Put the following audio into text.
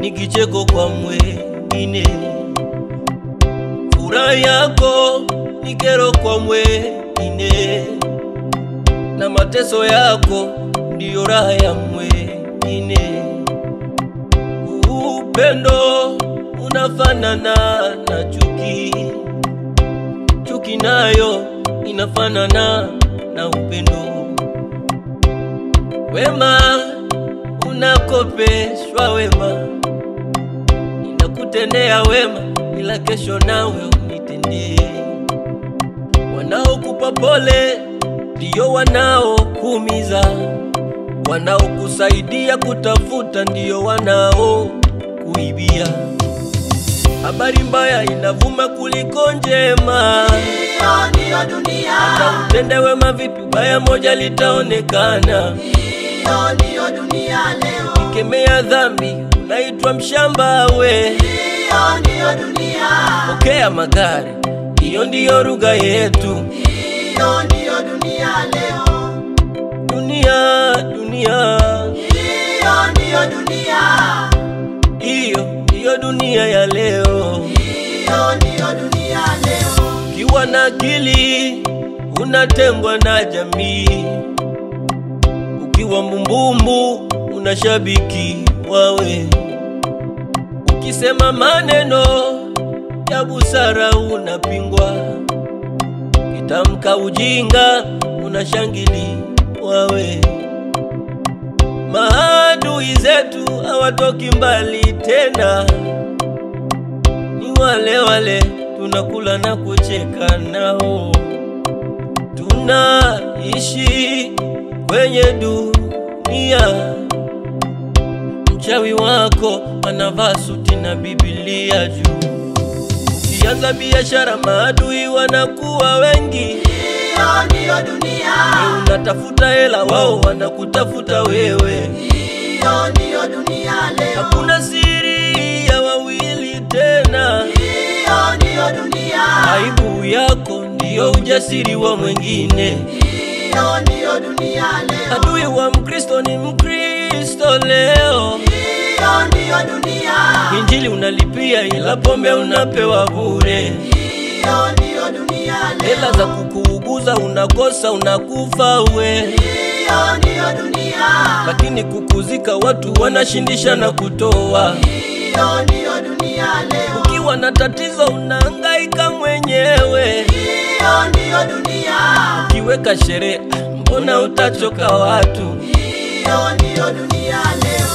ni kicheko kwa mwengine. Furaha yako ni kero kwa mwengine, na mateso yako ndiyo raha ya mwengine. Upendo unafanana na chuki, chuki nayo inafanana na upendo. Wema unakopeshwa wema, ninakutendea wema, ila kesho nawe unitendee. Wanaokupa pole ndiyo wanaokuumiza, wanaokusaidia kutafuta ndiyo wanaokuibia. Habari mbaya inavuma kuliko njema, Hiyo ndiyo dunia, na utende wema vipi, baya moja litaonekana. hiyo ndiyo dunia leo, Kemea dhambi, unaitwa mshamba we. hiyo ndiyo dunia, Pokea magari, hiyo ndiyo lugha yetu. hiyo ndiyo dunia leo, Dunia, dunia, hiyo ndiyo dunia, hiyo ndiyo dunia ya leo. hiyo ndiyo dunia leo, Ukiwa na akili unatengwa na jamii, ukiwa mbumbumbu unashabiki wawe, ukisema maneno ya busara unapingwa, kitamka ujinga unashangili wawe. Maadui zetu hawatoki mbali tena, ni wale wale tunakula na kucheka nao. Tunaishi kwenye dunia, mchawi wako anavaa suti na Biblia juu. Ukianza biashara, maadui wanakuwa wengi. hiyo ndiyo dunia, Wewe unatafuta hela, wao wanakutafuta wewe. hiyo ndiyo dunia leo, Hakuna siri ya wawili tena. hiyo ndiyo dunia, Aibu yako ndiyo ujasiri wa mwingine. hiyo ndiyo dunia leo, Adui wa Mkristo ni Mkristo leo. hiyo ndiyo dunia, Injili unalipia ila pombe unapewa bure. hiyo ndiyo dunia Hela leo, za kukuuguza unakosa, unakufa we. hiyo ndiyo dunia, Lakini kukuzika watu wanashindisha na kutoa. hiyo ndiyo dunia leo, Ukiwa na tatizo unahangaika mwenyewe. hiyo ndiyo dunia, Ukiweka sherehe, mbona utachoka watu? hiyo ndiyo dunia leo.